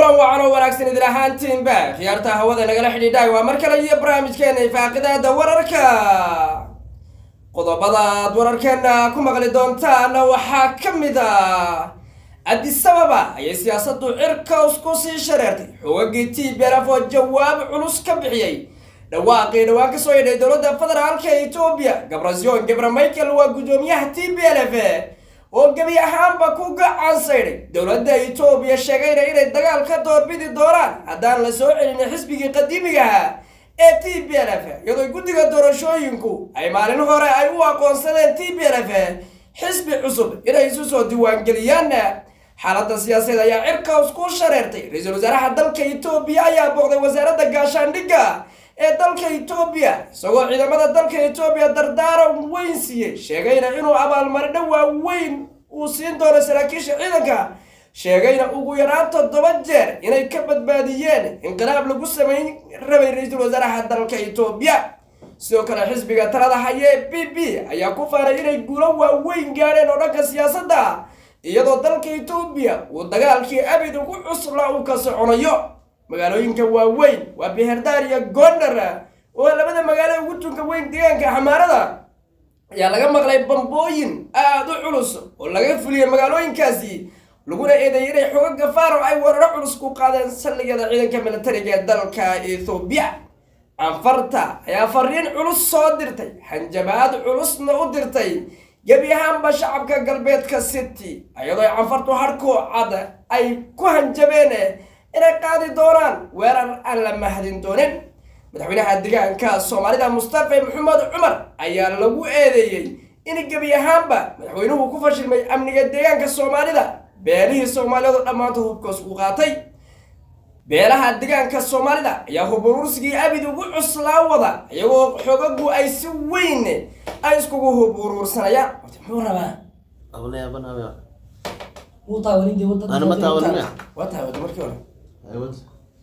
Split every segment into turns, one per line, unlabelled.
kulan wacan oo wanaagsan idin ahaantiinba khiyaarta hawada nagala xidhiidhaay waa mar kale iyo barnaamijkeena ifaaqidaada wararka qodobada aad wararkeena ku maqli doontaan waxaa ka mid ah adisababa ayay siyaasaddu cirka isku sii shareertay xoogagii t belaf oo jawaab culus ka bixiyey dhawaaqii dhawaan kasoo yidhay dowladda federaalka etoobiya gabrasyon gabra michael waa guddoomiyaha t b l f oo gebi ahaanba ku gacan saydhay dowladda etoobiya sheegayna inay dagaal ka doorbidi doonaan haddaan la soo celinin xisbigii qadiimigaha ee t b l f iyadoo guddiga doorashooyinku ay maalin hore ay u aqoonsadeen t b l f xisbi cusub inay isu soo diiwaangeliyaan xaaladda siyaasadeed ayaa cirka isku shareertay ra-iisul wasaaraha dalka etoobiya ayaa booqday wasaaradda gaashaandhigga ee dalka etoobiya isagoo ciidamada dalka etoobiya dardaaran weyn siiyey sheegayna inuu abaalmaridho waaweyn uu siin doono saraakiisha ciidanka sheegayna ugu yaraan toddoba jeer inay ka badbaadiyeen inqilaab lagu samayn rabay ra-iisul wasaaraha dalka etoobiya sidoo kale xisbiga talada haye b b ayaa ku faanay inay guulo waaweyn gaadheen oo dhanka siyaasadda iyadoo dalka etoobiya uu dagaalkii abid ugu cusla uu ka soconayo magaalooyinka waaweyn waa beherdaar iyo gondar oo labada magaalo ugu tunka weyn deegaanka xamaarada ayaa laga maqlay bambooyin aada u culus oo laga fuliyey magaalooyinkaasi laguna eedeeyay inay xoogaga faaro ay weeraro culus ku qaadeen saldhigyada ciidanka militariga ee dalka ethoobiya canfarta ayaa fariin culus soo dirtay hanjabaad culusna u dirtay gebi ahaanba shacabka galbeedka city iyadoo canfartu harkoo cad ay ku hanjabeen inay qaadi doonaan weerar aan la mahadin doonin madaxweynaha deegaanka soomaalida mustafa maxamed cumar ayaa lagu eedeeyey in gebi ahaanba madaxweynuhu ku fashilmay amniga deegaanka soomaalida beelihii soomaaliyeed oo dhammaantood hubkoos u qaatay beelaha deegaanka soomaalida ayaa huburursigii abid ugu cuslaa wada iyagoo xogagu ay si weyn ay iskugu huburuursanayaan muxuu rabaa
wuu taawanin dee wadada
Ana ma taawanin miya?
waa taawada markii hore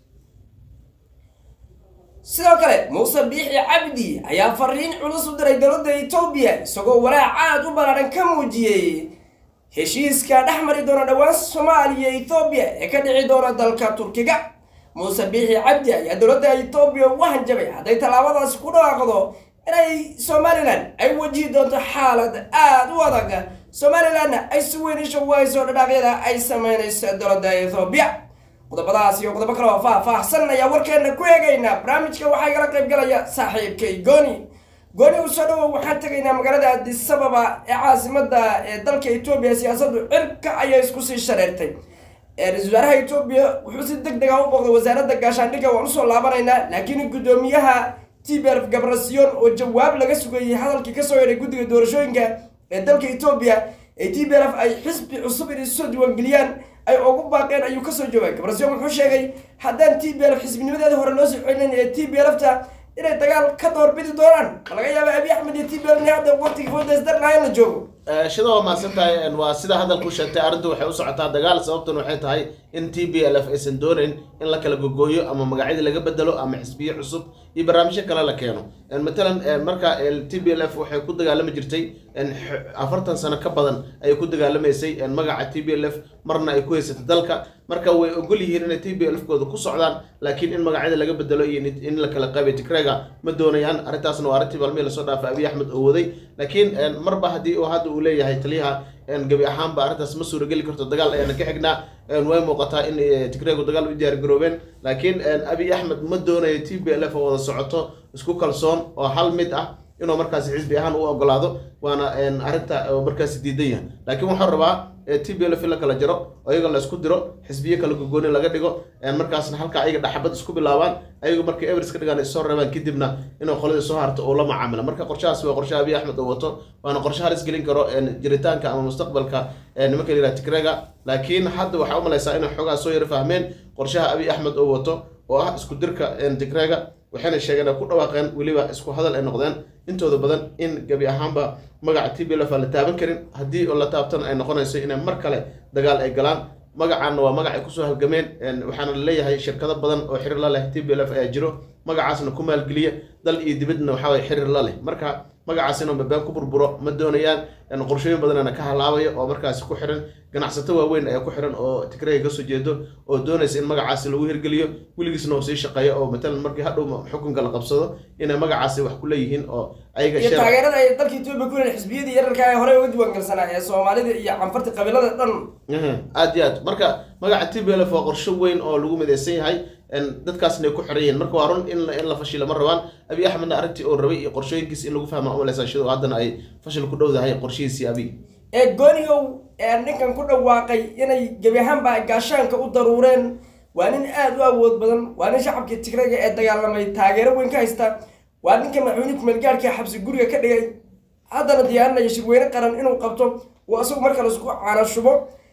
sidoo kale muuse biixi cabdi ayaa fariin culus u diray dowladda etoobiya isagoo walaac aad u ballaaran ka muujiyey heshiiska dhex mari doona dhowaan soomaaliya ethoobiya ee ka dhici doona dalka turkiga muuse biixi cabdi ayaa dowladda etoobiya ugu hanjabay hadday tallaabadaasi ku dhawaaqdo inay somalilan ay wajihi doonto xaalad aada u adag somalilanna ay si weyn isha ugu hayso dhadhaaqyada ay sameynayso dowladda ethoobiya qodobadaas iyo qodobo kale oo faah-faahsan ayaa warkeena ku eegaynaa barnaamijka waxaa igala qayb galaya saaxiibkay gooni gooni u soo dhawow waxaan tegaynaa magaalada adisababa ee caasimada ee dalka etoobiya siyaasaddu cirka ayay isku sii shareertay ra-isul wasaaraha etoobiya wuxuu si deg deg ah u booqday wasaaradda gaashaandhigga waan usoo laabanaynaa laakiin guddoomiyaha tbrf gabrasiyon oo jawaab laga sugayey hadalkii kasoo yeedhay guddiga doorashooyinka ee dalka etoobiya ee t b lf ay xisbi cusub inay soo diiwaangeliyaan ay ugu baaqeen ayuu kasoo jawaabay gabrasiyon wuxuu sheegay haddaan t b lf xisbinimadeeda hore loo soo celinayn ee t b lfta inay dagaal ka doorbidi doonaan ma laga yaaba abi axmed iyo t b lf hadda waqtigii foodesdar lahayn la joogo
shida waa mahadsan tahay waa sida hadalku sheegtay arrintu waxay u socotaa dagaal sababtan waxay tahay in t b l f aysan doonayn in la kala gogooyo ama magacyadii laga bedelo ama xisbiye cusub iyo barnaamijyo kale la keeno matalan marka t b l f waxay ku dagaalami jirtay afartan sano ka badan ayay ku dagaalamaysay magaca t b l f marna ay ku haysatay dalka marka way ogol yihiin inay t b l f kooda ku socdaan laakiin in magacyada laga bedelo iyo in la kala qaybay tigrega ma doonayaan arrintaasna waa arrintii maalmihii lasoo dhaafay abiy axmed oo waday laakiin marba haddii uu hadda uu leeyahay taliyaha gebi ahaanba arrintaas ma suurageli karto dagaal ayaana ka xignaa way muuqataa in tigregu dagaal u diyaar garoobeen laakiin abiy axmed ma doonayo t b l f oo wada socoto isku kalsoon oo hal mid ah inuu markaasi xisbi ahaan u ogolaado waana arrinta markaasi diidan yahay laakiin waxuu rabaa t b l f in la kala jaro oo iyaga la isku diro xisbiyo kala gogooni laga dhigo markaasna halka ayaga dhaxabad isku bilaabaan ayagu markay everis ka dhigaan ay soo reebaan kadibna inuu qoladii soo harto uu la macaamila marka qorshahaas waa qorshe abiy axmed oo wato waana qorshe halis gelin karo jiritaanka ama mustaqbalka nimanka la yidhaha tigrega laakiin hadda waxaa u malaysaa inay xoogaa soo yaro fahmeen qorshaha abiy axmed oo wato oo ah isku dirka tigrega waxayna sheegeen ay ku dhawaaqeen weliba isku hadal ay noqdeen intooda badan in gebi ahaanba magaca t b l f aan la taaban karin haddii oo la taabtana ay noqonayso inay mar kale dagaal ay galaan magacaana waa magac ay kusoo halgameen waxaana laleeyahay shirkado badan oo xiriir la leh t b l f ayaa jiro magacaasna ku maalgeliya dal iyo dibadna waxaa waye xiriir la leh marka magacaas inuu been ku burburo ma doonayaan een qorshooyin badanana ka halaabayo oo markaasi ku xiran ganacsato waaweyn ayaa ku xiran oo tigrayga kasoo jeedo oo doonaysa in magacaasi lagu hirgeliyo weligiisna uu sii shaqeeyo oo matalan markii hadhow xukunka la qabsado inay magacaasi wax ku leeyihiin oo ayaga
iyo
share-
taageerada ay dalka etoobiya ku leeyihin xisbiyadii yararka ee horey uga diiwaangalsanaa ee soomaalida iyo canfarta qabiilada dhan
Mhm, aad iyo aad marka magaca t b l f waa qorsho weyn oo lagu midaysan yahay een dadkaasna ay ku xiran yihiin marka waa run in la- in la fashila ma rabaan abiy axmedna arrintii oo rabay iyo qorshooyinkiisa in lagu fahma umalaysa sidoo haddana ay fashil ku dhowdahay qorshihiisii abiy
ee goonigow ee ninkan ku dhawaaqay inay gebi ahaanba ay gaashaanka u daruureen waa nin aada u awood badan waa nin shacabkii tigrayga ee dagaalamay taageero weyn ka haysta waa ninka madaxweyne kumeelgaarhka xabsi guriga ka dhigay haddana diyaarinaya shirweyne qaran inuu qabto uu isagu marka laisku caana shubo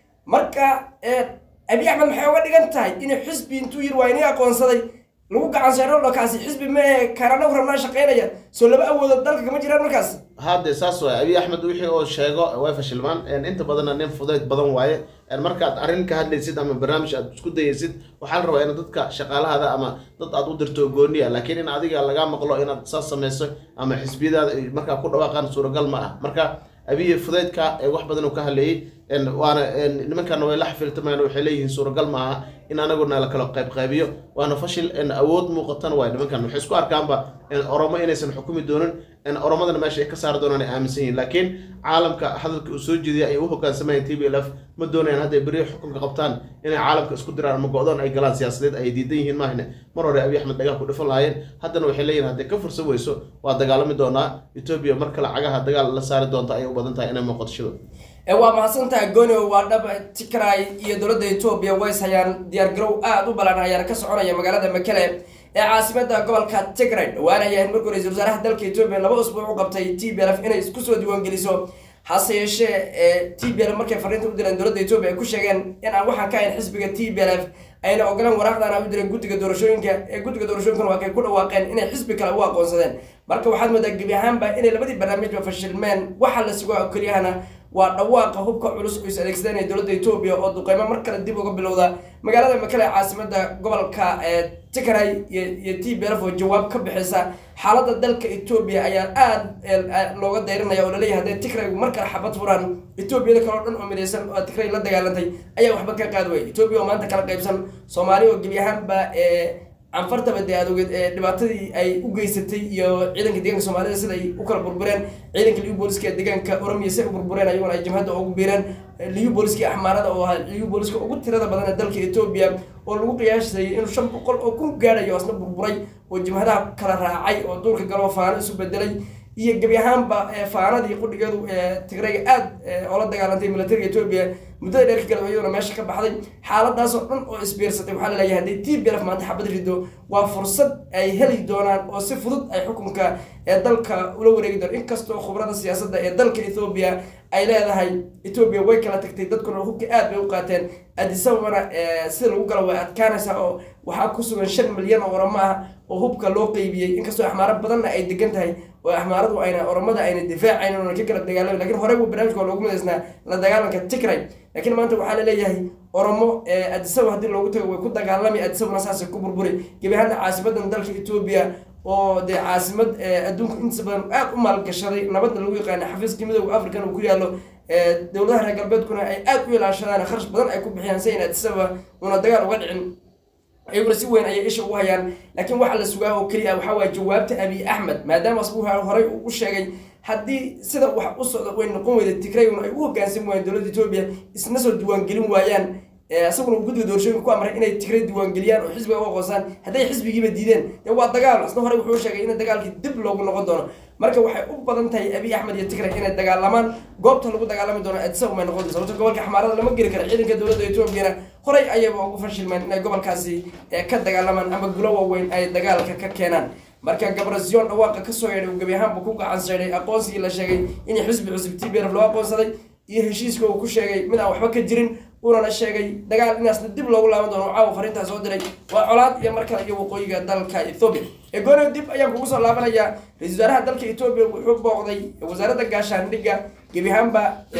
marka ee abiy axmed maxay uga dhigan tahay inuu xisbi intuu yiri waa inii aqoonsaday lagu gacan seero dhakaasi xisbi ma ahe kanana rabnaa shaqaynaya soo laba awoodood dalka kama jiraan markaas
hadde saas waay abiy axmed wixii oo sheego way fashilmaan een inta badanna nin fudayd badan waaye een markaad arrin ka hadlaysid ama barnaamij aad isku dayaysid waxaa la rabaa in dadka shaqaalahada ama dad aad u dirto gooniya laakiin in adiga lagaa maqlo inaad saas samayso ama xisbiyadaada ay markaa ku dhawaaqaan suuragal ma ah marka abiy fudaydka ee wax badan uu ka hadleeyey een waana een nimankana way la xafiltamayaan waxay leeyihiin suuragal ma aha in anaguna la kala qaybqaybiyo waana fashil een awood muuqatan waay nimankan waxay isku arkaanba een oromo inaysan xukumi doonin een oromadana meesha ay ka saari doonaan ay aaminsan yihiin laakiin caalamka hadalka uu soo jeediyay ay u hoggaansamayeen t b l f ma doonayaan hadday beri xukunka qabtaan inay caalamka isku diraan ama go-doon ay galaan siyaasadeed ay diidan yihiin maahne mar hore abiy axmed dhagaha ku dhifan lahaayeen haddana waxay leeyihin hadday ka fursan weyso waa dagaalami doonaa etoobiya mar kale cagaha dagaal la saari doonta ayay u badan tahay inay muuqato
ee waa mahadsantahay gono waa dhab tikray iyo dowladda etoobiya ways hayaan diyaargarow aada u balan ayaana ka soconaya magaalada makele ee caasimada gobolka tigray dhawaanaya in markuu ra-iisul wasaaraha dalka etoobiya laba usbuuc u qabtay t b l f inay isku soo diiwaangeliso hase yeeshee ee t b l markay fariinta u direen dowladda etoobiya ay ku sheegeen in aan waxaan ka hayn xisbiga t b l f ayna ogolaan waraaqdan u direen guddiga doorashooyinka ee guddiga doorashooyinkana waa kay ku dhawaaqeen inay xisbi kale u aqoonsadeen marka waxaad moodaa gebi ahaanba inay labadii barnaamijba fashilmeen waxa la sugaa oo keliyahana waa dhawaaqa hubka culus oo is adeegsadeen ee dowladda etoobiya oo duqeymo mar kale dib uga bilowda magaalada makale ee caasimada gobolka ee tigray iyo iyo t b lf oo jawaab ka bixisa xaaladda dalka etoobiya ayaa aada looga dayrinaya oo laleeyahay hadday tigraygu mar kale xabad furaan etoobiyada kale oo dhan oo midaysan oo tigray la dagaalantay ayaa waxba ka qaad waya etoobiya oo maanta kala qaybsan soomaali oo gebi ahaanba ee canfartaba dee adogeed ee dhibaatadii ay u geysatay iyo ciidanka deegaanka soomaalida sida ay u kala burbureen ciidanka liyu booliska ee deegaanka oromiya si ay u burbureen ayaguna ay jabhadda ugu biireen liyu booliskii axmaarada oo ahaa liyu booliska ugu tirada badan ee dalka etoobiya oo lagu qiyaasayay inuu shan boqol oo kun gaadhayo asna burburay oo jabhadaha kala raacay oo duurka galoo faano isu bedelay iyo gebi ahaanba faanadii qudhigeedu ee tigrayga aada oola dagaalantay militariga etoobiya muddada dheer ka gala iyaduna meesha ka baxday xaaladaasoo dhan oo isbiirsatay waxaa laleeyahay hadday t b lf maanta xabad rido waa fursad ay heli doonaan oo si fudud ay xukunka ee dalka ula wareegi doon inkastoo khubrada siyaasadda ee dalka ethoobiya ay leedahay etoobiya way kala tagtay dadkuna hubka aad bay u qaateen adisababana sida lagu galo way adkaanaysaa oo waxaa ku sugan shan milyan oo oramo ah oo hubka loo qeybiyey inkastoo axmaaro badanna ay degan tahay oo axmaaradu ayna oromada ayna difaacayn oona ka kala dagaalami lakin horey buu barnamijka waa loogu midaysnaa la dagaalanka tigray laakiin maanta waxaa laleeyahay oromo adisaba haddii loogu tago way ku dagaalami adisabana saasay ku burburi gebi ahaana caasimadan dalka etoobiya oo dee caasimad adduunku intiisa badan aada u maalgashaday nabadda lagu yaqaana xafiiska midooda african uu ku yaallo dowladaha reer galbeedkuna ay aada u ilaashadaan kharash badan ay ku bixiyaan si ayna adisaba una dagaal uga dhicin ayaguna si weyn ayay isha ugu hayaan laakiin waxaa la sugaa oo keliya waxaa waaya jawaabta abiy axmed maadaama asbuu horey uu u sheegay haddii sida wax u socda way noqon weyda tigrayn ay u hoggaansan waayeen dowladda etoobiya isna soo diiwaangelin waayaan isaguna uu guddiga doorashooyinka ku amray inay tigray diiwaangeliyaan oo xisbiga u aqoonsaan hadday xisbigiiba diideen dee waa dagaal isna horey wuxuu sheegay in dagaalkii dib loogu noqon doono marka waxay u badan tahay abiy axmed iyo tigray inay dagaalamaan goobta lagu dagaalami doono adisa umay noqon sababto gobolka xamaarada lama geli kara ciidanka dowladda etoobiyana horey ayaba ugu fashilmeen inay gobolkaasi ka dagaalamaan ama gulo waaweyn ay dagaalka ka keenaan marka gabrasion dhawaaqa kasoo yeedhay uu gebi ahaanba ku gacan seedhay aqoonsigii la sheegay in xisbi cusub t b lf loo aqoonsaday iyo heshiiska uu ku sheegay mid aan waxba ka jirin unana sheegay dagaal inaasna dib loogu laaban doono caawa fariintaa soo diray waa colaad iyo mar kale iyo waqooyiga dalka ethoobiya egono dib ayaan kugu soo laabanayaa ra-isul wasaaraha dalka etoobiya wuxuu booqday wasaaradda gaashaandhigga gebi ahaanba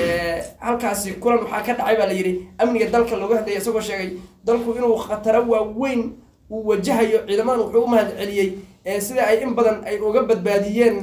halkaasi kulan waxaa ka dhacay baa la yidhi amniga dalka looga hadlaya isagoo sheegay dalku inuu khataro waaweyn uu wajahayo ciidamadan wuxuu u mahad celiyey sida ay in badan ay uga badbaadiyeen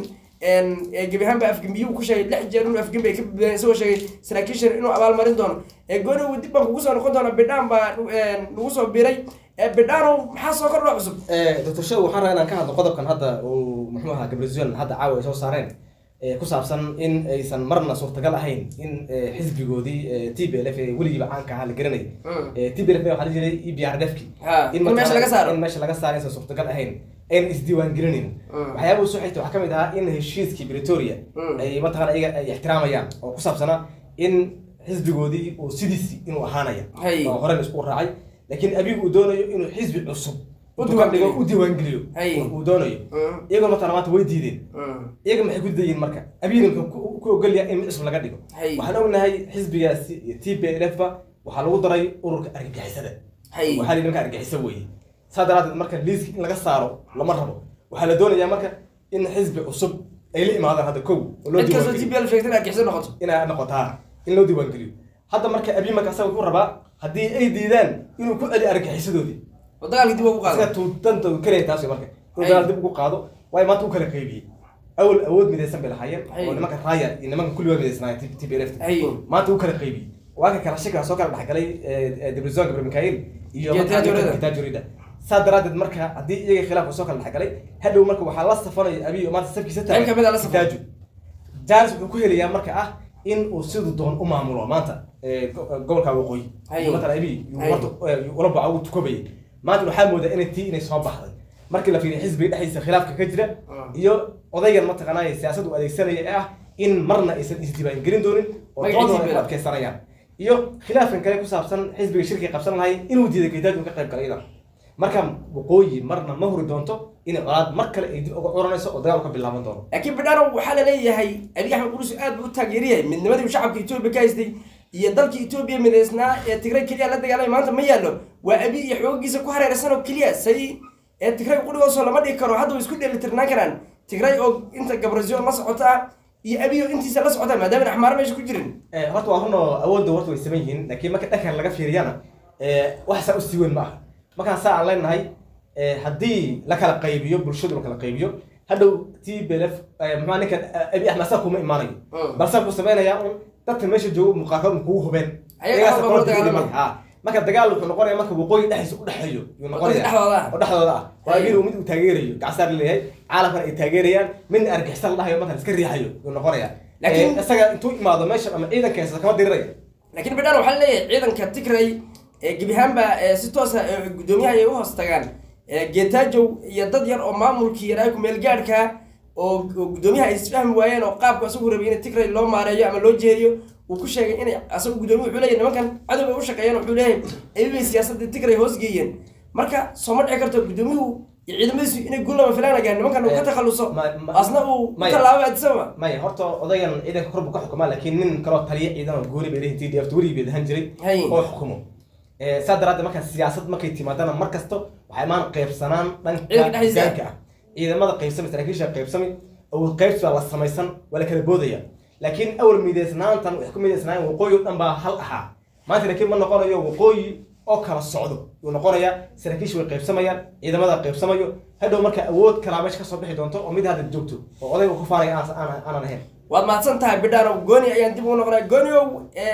een, ee gebi ahaanba afgembiyuu ku sheegay lix jeer inuu afgembi ay ka badbaadeen isagoo sheegay saraakiishan inuu abaalmarin doono ee gooni dib baan kugu soo noqon doona bidhaan baa een, nagu soo biray ee bidhaanow maxaa soo kordha cusub
doctor show waxaan rabaa inaan ka hadlo qodobkan hadda uu muxuu ahaa gabriel hadda caawa ay soo saareen ee ku saabsan in aysan marna suurtagal ahayn in ee, xisbigoodii ee, t b l f ee weligiiba caanka ahaa la garanayay
Mm.
ee, t b l f waxaa la jiray e b r d f ki
Ha, in meesha laga saaro.
in meesha laga saaro aysan suurtagal ahayn ayna isdiiwaangelinayn
Mm.
waxyaaba usoo xigta waxaa kamid ahaa in heshiiskii pretoria
Mm.
ay mataqana iyaga ay ixtiraamayaan oo ku saabsanaa in xisbigoodii uu sidiisi inuu ahaanaya
Hay.
oo horena isku raacay laakiin abigu uu doonayo inuu xisbi cusub
U
intuu ka dhigo
diiwaangeliyo.
u diiwaangeliyo
Hay.
uu doonayo
Mm.
iyagoo matala maanta way diideen
Mm.
iyaga maxay ku dayiin marka abiina muxuu ku- ku ogolyahay in mid cusub laga dhigo
Hay.
waxaan ognahay xisbigaasi iyo t b l f ba waxaa lagu daray ururka argagixisada
Hay.
waxaa la nimanka argagixiso weeye saa daraadeed marka liiska in laga saaro lama rabo waxaa la doonayaa marka in xisbi cusub ay la imaadaan hadda kow oo loo
cid kastoo
diiwaangeliyo
t b l sheegtay argixisad noqoto
inay noqotaa in loo diiwaangeliyo hadda marka abiy marka asaga wuxuu rabaa haddii ay diidaan inuu ku celiyo argagixisadoodii
oo dagaalkii dib ugu
isaga
qaada
tuutanta keliya taas wey marka inuu
Ay.
dagaal dib ugu qaado waayo maanta u kala qaybiyey awal awood midaysan bay lahaayeen
Ay.
oo nimanka raaya iyo nimanka kulligood midaysnaayeen t b l f
Ay.
maanta u kala qaybiyey waa ka kala shakila soo kala dhexgalay debrizon gabriel mikael iyo
Iyo Tajurida.
tajurida saa daraadeed marka haddii iyaga khilaafka soo kala dhexgalay hadhow marka waxaa la safanaya abiy oo maanta safkiisa
Qayb kamid ah la safan.
Taaju. jaris wuxuu ku helayaa marka ah in uu siduu doon u maamulo maanta ee, go- gobolka waqooyi
Hay.
iyo matala abiy
Hay.
ula baca uu tukobayay maanta waxaa moodaa inay tii inay soo baxday markii la fiiriyo xisbiga dhexdiisa khilaafka ka jira
Mm.
iyo odaygan mataqaanaa siyaasad uu adeegsanaya ee ah in marna aysan isdiiwaangelin doonin oo
Magaciisa
doodooda ay ku
bela.
adkeysanayaan iyo khilaafkan kale ku saabsan xisbiga shirki qabsan lahay inuu diiday gaydaad uu ka qayb galay idan marka waqooyi marna ma huri doonto in colaad mar kale ay dib uga curanayso oo dagaal ka bilaaban doono
laakiin bidhaanow waxaa la leeyahay abiy axmed qudus aad buu u taageeryahay midnimadii uu shacabka etoobiya ka haystay iyo dalka etoobiya midaysnaa ee tigray keliya la dagaalamay maanta ma yaallo waa abiy iyo xoogiisa ku hareeraysan oo keliya say ee tigray qudhigoosoo lama dhigi karo hadda way isku dheelitirnaan karaan tigray oo inta gabrasion la socota iyo abiy oo intiisa la socota maadaama axmaaro meesha ku jirin
Eh, horta waa run oo awoodda horta way saman yihiin laakiin marka dhankan laga fiiriyana eh, wax saa usii weyn ma aha markaan saa aan leenahay eh, haddii la kala qaybiyo bulshadu la kala qaybiyo hadhow t b l f maxaa ninkan eh, abi axmed saa kuma imaanayo
Mm.
balse wuxuu sameynayaa un dadka meesha joogo muuqaalkood kugu hubeen
Ayaga
Iyagaas
hal
aqoon
baa kula
dib u
dagaalama.
dhimay. Ha. marka dagaal wuxuu noqonaya marka waqooyi dhexdiisa u dhexeeyo yuu noqonaya
dhexdooda ah.
oo dhexdooda ah waa
Hey.
abiil uu mid uu taageerayo gacasaar leeyahay caalamkana ay taageerayaan midna argixisa la dhahayo markan iska riixayo yuu noqonaya
Laakiin-
Eh, isaga intuu imaado meesha ama ciidankeesa kama diriraya
laakiin bidhaan waxaa leeyahay ciidanka tigray ee gebi ahaanba ee si toosa ee guddoomiyaha ay u hoos tagaan ee geetaajow iyo dad yar oo maamulkii yaraa kumeel gaadhka oo oo guddoomiyaha ay isfahmi waayeen oo qaabku asagu rabay in tigray loo maareeyo ama loo jeediyo uu ku sheegay inay asagu guddoomiya wuxuu leeyahay nimankan cadow bay u shaqeeyeen wuxuu leeyahay ayay siyaasadda tigray hoos geeyeen marka soo ma dhici karto guddoomiyuhu iyo ciidamadiisu inay guul lama filaanagaan nimankan uu ka
Eh,
takhaluso
ma- ma-
asna uu ku
maya.
tallaabo addisababa
maya horta odayan ciidanka kor buu ka xukumaa laakiin nin kaloo taliya ciidan oo gooni bay leeyihin t d f weligii bay lahan jiray
Hay.
oo xukumo Eh, saa daraaddeed marka siyaasad markay timaadana mar kasto waxay imaan qaybsanaan dhanka
Ciidanka dhexdiisa.
hogaanka ah ciidamada qaybsami saraakiisha qaybsami awood qaybsi baa la samaysan waa la kala boodaya laakiin awal mideysnaantan wax ku mideysnaayeen waqooyi oo dhan baa hal ahaa maanta laakiin ma noqonayo waqooyi oo kala socdo yuu noqonayaa saraakiisha way qaybsamayaan ciidamada qaybsamayo hadhow marka awood kalaa meesha kasoo bixi doonto oo mid hadda joogto oo odayga ku faanaya aan- aan- aanan ahayn
waad mahadsan tahay bidhaanow gooni ayaan dib ugu noqonaa gooniow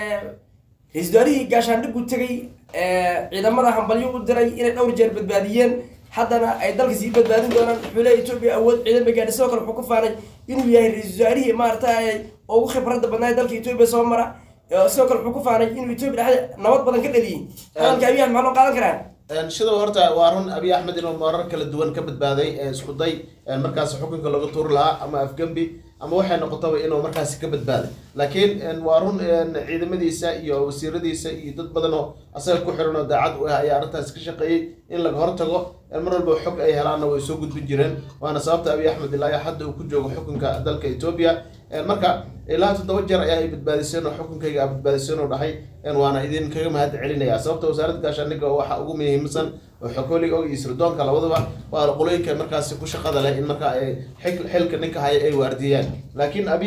ra-iisul waarihii gaashaandhigu tegey ee, ciidamada hambalyo u diray inay dhowr jeer badbaadiyeen haddana ay dalka sii badbaadin doonaan wuxuu leeyahay etoobiya awood ciidan bay gaadhay sidoo kale wuxuu ku faanay inuu yahay ra-iisul waarihii maaragtay ugu khibradda badnaa ee dalka etoobiya soo mara ee, sidoo kale wuxuu ku faanay inuu etoobiya dhexda nabad badan ka dhaliyey hadalka abiy axmed maxaa loo qaadan karaa
sidoo horta waa run abiy axmed inuu marar kala duwan ka badbaaday ee isku day ee markaas xukunka laga tuuri lahaa ama afgembi ama waxay noqotaba inuu markaasi ka badbaaday laakiin een, waa run een, ciidamadiisa iyo wasiiradiisa iyo dad badan oo asaga ku xiran oo daacad u ah ayaa arrintaas ka shaqeeyey in laga hortago een, mar walba xog ay helaanna way soo gudbin jireen waana sababta abiy axmed ilaa iyo hadda uu ku joogo xukunka dalka etoobiya Een, marka ilaa toddoba jeer ayaa ay badbaadiseen oo xukunkayga aad badbaadiseen oo dhahay een, waana idin kaga mahad celinaya sababta wasaaradda gaashaandhigga waxa ugu muhiimsan oo xokooliga og iyo sirdoonka labadaba waa qolooyinka markaasi ku shaqada leh in marka ay xil- xilka ninka haya ay waardiyaan laakiin abiy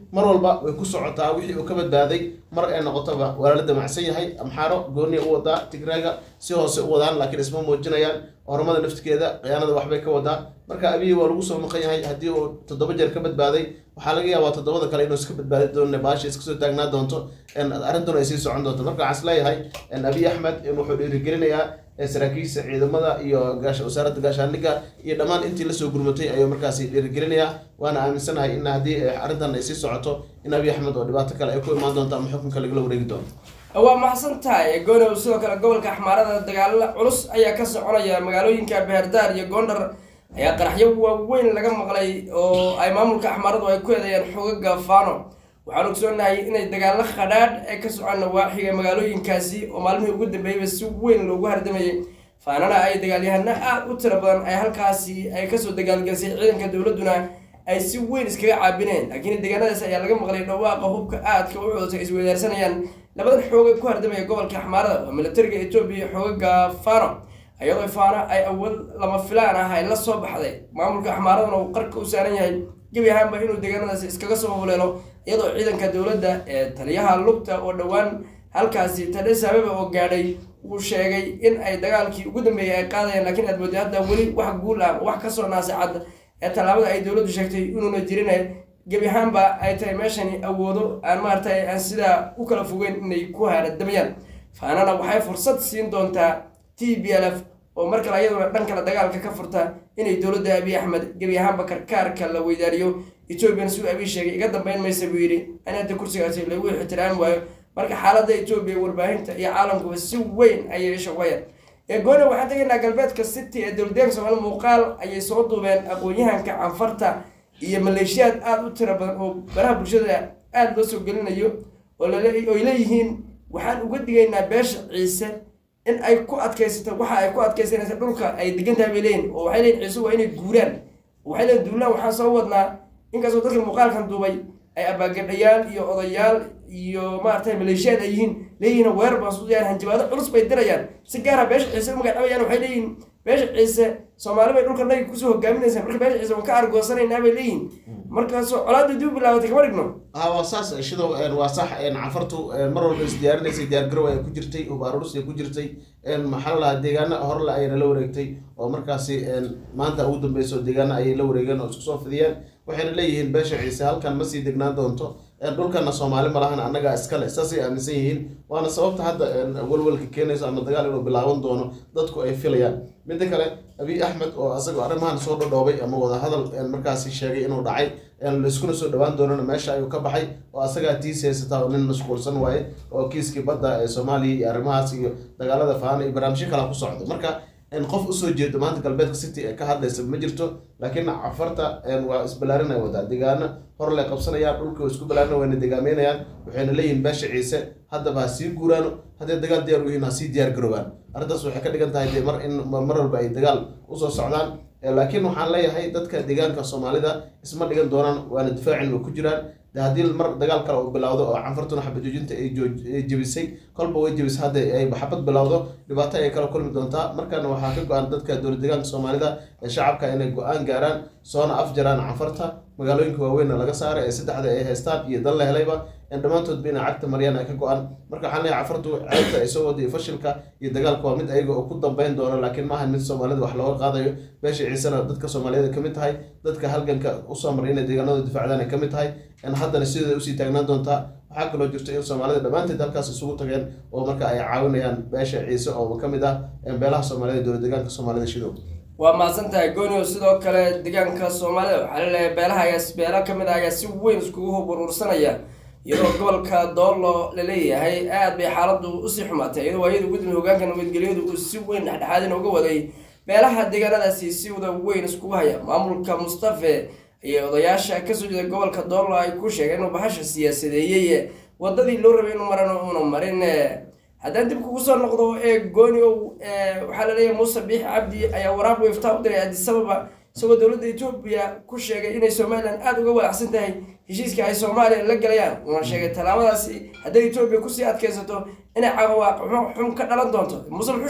mar walba way ku socotaa wixii uu ka badbaaday mar ay noqotoba waa la damacsan yahay amxaaro gooniya u wadaa tigraaga si hoose u wadaan laakiin isma muujinayaan ormada naftigeeda khiyaanada waxbay ka wadaa marka abiyi waa lagu soo maqan yahay haddii uu toddoba jeer ka badbaaday waxaa laga yaabaa toddobada kale inuu iska badbaadi doono baasha iska soo taagnaa doonto arrintuna ay sii socon doonto marka waxaan isleeyahay abiy axmed wuxuu dhiirigelinayaa saraakiisha ciidamada iyo wasaaradda gaashaandhigga iyo dhammaan intii lasoo gurmatay ayuu markaasi dhiirigelinayaa waana aaminsanahay in haddii arrintan ay sii socoto in abiy axmed oo dhibaato kale ay ku imaan doonto ama xukunka lagala wareegi doono
waa maxsan tahay goonow sidoo kale gobolka axmaarada dagaalo culus ayaa ka soconaya magaalooyinka beherdaar iyo goondhar ayaa qaraxyo waaweyn laga maqlay oo ay maamulka axmaaradu ay ku eedeeyaan xogaga faano waxaan ogsoonahay inay dagaalo khadhaadh ay ka socaan nawaaxiga magaalooyinkaasi oo maalmihii ugu dambeeyeyba si weyn loogu hardamayay faanana ay dagaalyahano aada u tiro badan ay halkaasi ay kasoo dagaalgelisay ciidanka dowladduna ay si weyn iskaga caabineen laakiin deegaanadaas ayaa laga maqlay dhawaaqa hubka aadka u cudus ay isweydaarsanayaan labadan xooga ku hardamaya gobolka axmaarada oo militariga etoobiya xoogaga fano iyadoo faano ay awood lama filaan ah ay la soo baxday maamulka axmaaradana uu qarka u saaran yahay gebi ahaanba inuu deegaanadaasi iskaga soo huleelo iyadoo ciidanka dowladda ee taliyaha lugta oo dhowaan halkaasi tadhes ababa oo gaadhay uu sheegay in ay dagaalkii ugu dambeeyay ay qaadayaan laakiin aad mooday hadda weli wax guul ah wax kasoo naasacad ee tallaabada ay dowladdu sheegtay inuuna jirin gebi ahaanba ay tahay meeshani awoodo aan maaragtay aan sidaa u kala fogeyn inay ku haaradamayaan faanana waxay fursad siin doontaa t b l f oo mar kale iyaduna dhan kale dagaalka ka furta inay dowladda abiy axmed gebi ahaanba karkaarka la weydaariyo ethoobiyan si uu abiy sheegay iga dambeyn maysa buu yidhi in hadda kursigaasi lagu ixtiraami waayo marka xaaladda etoobiya warbaahinta iyo caalamkuba si weyn ayay shaqooyaan eegoona waxaan tegaynaa galbeedka city ee dowladdeeganka soomaali muuqaal ayay soo duubeen aqoon-yahanka canfarta iyo maleeshiyaad aada u tiro badan oo baraha bulshada aada loo soo gelinayo oo oy leeyihiin waxaan uga digaynaa beesha ciise in ay ku adkaysato waxa ay ku adkaysanaysa dhulka ay degan tahay bay leeyihin oo waxay leeyihin ciise waa inay guuraan waxay leeyihin duulaan waxaan soo wadnaa inkastoo dadka muuqaalkan duubay ay abaagadhayaal iyo odayaal iyo maaragtay maleeshiyaad ay yihiin leeyihiin weerar baan sudayaan hanjabaado culus bay dirayaan si gaara beesha ciise u magacdhabayaan waxay leeyihin beesha ciise soomaali bay dhulka naga kusoo hogaaminaysaa marka beesha ciise waan ka argoosanaynaa bay leeyihin markaasoo colaadda dib bilaabatay kama dhigno
ha waa saas shidow waa sax cafartu mar walba isdiyaarinaysay diyaargarow ay ku jirtay ubaarurus ay ku jirtay maxaa la lahaa deegaana horle ayna la wareegtay oo markaasi maanta ugu dambeyso deegaana ayay la wareegeen oo isku soo fidiyeen waxayna leeyihiin beesha ciise halkan ma sii degnaan doonto dhulkana soomaali malahan annagaa iskale saasay aaminsan yihiin waana sababta hadda walwalka keenayso ama dagaal inuu bilaaban doono dadku ay filayaan midda kale abiy axmed oo asagoo arrimahan soo dhodhoobay ama wadahadal markaasi sheegay inuu dhacay laiskuna soo dhawaan doonana meesha ayuu ka baxay oo asagaa tiis haysataa oo nin mashquulsan waaye oo kiiskii badda ee soomaaliya iyo arrimahaas iyo dagaalada faana iyo barnaamijyo kala ku socdo marka qof usoo jeedo maanta galbeedka city ee ka hadlaysa ma jirto laakiin cafarta waa isbalaarinay wadaa deegaano hor lay qabsanayaan dhulka isku balaarin wayna degaameynayaan waxayna leeyihiin beesha ciise haddaba ha sii guuraano hadday dagaal diyaar u yihiin ha sii diyaar garoobaan arrintaas waxay ka dhigan tahay dee mar in mar walba ay dagaal usoo socdaan laakiin waxaan leeyahay dadka deegaanka soomaalida isma dhigan doonaan waana difaacin way ku jiraan de haddii mar dagaal kale uu bilowdo oo canfartuna xabad joojinta ay jebisay kolba way jebisay hadda ay xabad bilowdo dhibaato ay kala kulmi doontaa markaana waxaa ka go-an dadka dowlad deegaanka soomaalida ee shacabka inay go-aan gaaraan soona afjaraan canfarta magaalooyinka waaweynna laga saara ee saddexda ay haystaan iyo dan la helayba dhammaantoodba inay cagta maryaan ay ka go-an marka waxaan leeyahay cafartu ceebta ay soo wada iyo fashilka iyo dagaalka waa mid ayaga oo ku dambeyn doono laakiin maaha mid soomaalida wax looga qaadayo beesha ciisena dadka soomaaliyeed ka mid tahay dadka halganka usoo maray inay deegaanada difaacdaan ay ka mid tahay haddana sideeda usii taagnaan doontaa waxaa kaloo jirta in soomaalida dhammaanteed halkaas isugu tageen oo marka ay caawinayaan beesha ciise oo ka mid ah beelaha soomaalida dowlad deegaanka soomaalida shidow
waa mahadsan tahay goonio sidoo kale deegaanka soomaalida waxaa laleeyahay beelaha ayaa beela ka mid ah ayaa si weyn iskugu hub uruursanaya iyadoo gobolka doolo laleeyahay aad bay xaaladu usii xumaatay iyadoo waayada gudmi hogaanka nabadgelyadu uu si weyn dhexdhexaadin uga waday beelaha deegaanadaasi si wada weyn iskugu haya maamulka mustafe iyo odayaasha kasoo jeeda gobolka doolo ay ku sheegeen inuu bahasha siyaasadeeyey wadadii loo rabay inuu maran uuna marin haddaan dib kugu soo noqdo ee gooniow waxaa laleeyahay muuse biix cabdi ayaa waraaq weeftaa u diray adisababa isagoo dowladda etoobiya ku sheegay inay somalilan aada uga walaacsan tahay heshiiska ay soomaaliya la galayaan uuna sheegay tallaabadaasi hadday etoobiya kusii adkaysato inay cawaaq xum ka dhalan doonto muuse muxuu sheegay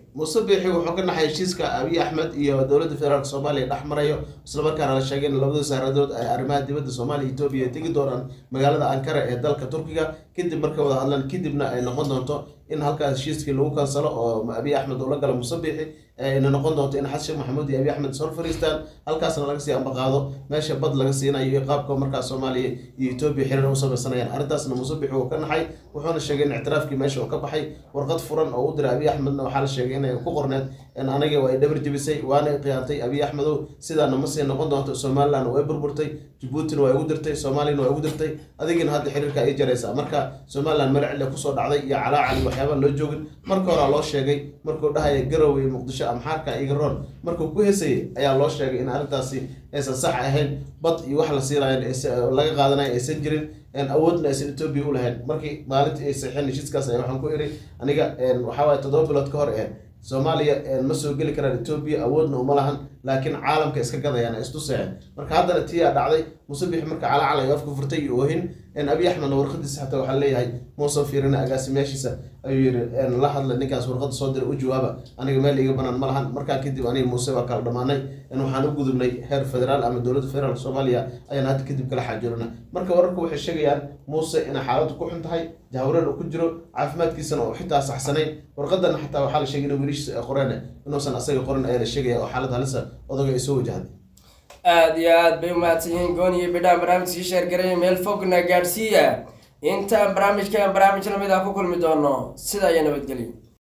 muuse biixi wuxuu ka naxay heshiiska abiy axmed iyo dowladda federaalk soomaaliya dhex marayo islamarkaana la sheegay in labada wasaaradood ay arrimaha dibadda soomaaliya etoobiya ay tegi doonaan magaalada ankara ee dalka turkiga kadib markay wada hadlaan kadibna ay noqon doonto in halkaas heshiiskii lagu kansalo oo abiy axmed uu la galo muuse biixi ayna noqon doonto in xasan sheekh maxamuud iyo abiy axmed is hor fariistaan halkaasna laga sii ambaqaado meesha bad laga siinayo iyo qaabka markaa soomaaliya iyo etoobiya xiriir u samaysanayaan arrintaasna muuse biixi uu ka naxay wuxuuna sheegay in ictiraafkii meesha uu ka baxay warqad furan oo u diray abiy axmedna waxaa la sheegay inay ku qorneed in aniga waa ay dhabar jebisay waana ay khiyaantay abiy axmedow sidaana ma sii noqon doonto somaliland way burburtay jabuutina waa igu dirtay soomaaliyana waa igu dirtay adigina hadda xiriirka ay jaraysaa marka somaliland meel cille kusoo dhacday iyo calaacal iyo waxyaaba loo joogin marka horaa loo sheegay markuu dhahaya garowe iyo muqdisho amxaarka iga roon markuu ku hesayay ayaa loo sheegay in arrintaasi aysan sax ahayn bad iyo wax la siinayo laga qaadanayo aysan jirin awoodna aysan etoobiya u lahayn markii maalintii ay saxeen heshiiskaas ayaa waxaan ku iri aniga waxaa waaye toddoba bilood ka hor ee soomaaliya ma soo geli karaan etoobiya awoodna uma lahan laakiin caalamka iska gadayaan ay istuseen marka haddana tiyaa dhacday musabix marka calaacal ay afka furtay iyo oohin abiy axmedna warqadiisa xataa waxaa leeyahay muusan fiirina agaasimayaashiisa ayuu yiri la hadla ninkaas warqada soo dira u jawaaba aniga meel iga banaan ma lahan markaa kadib aniga muuse waa kala dhammaanay waxaan u gudubnay heer federaal ama dowladda federaalk soomaaliya ayaan hadda kadib kala xaajoorina marka wararka waxay sheegayaan muuse inay xaaladdu ku xun tahay jahwareer uu ku jiro caafimaadkiisana oo xitaa saxsanayn warqadana xataa waxaa la sheegay in wiilishiisa ay qoreen inuusan asaga qorin ayaa la sheegaya oo xaalad halisa odaga ay soo wajahday
aada iyo aad bay umahadsan yihiin goon iyo bidhaan barnaamijkii sheergaraya meel fogna gaadhsiiya intaan barnaamijkan barnaamij lamid ah ku kulmi doono sidaa iyo nabadgelyo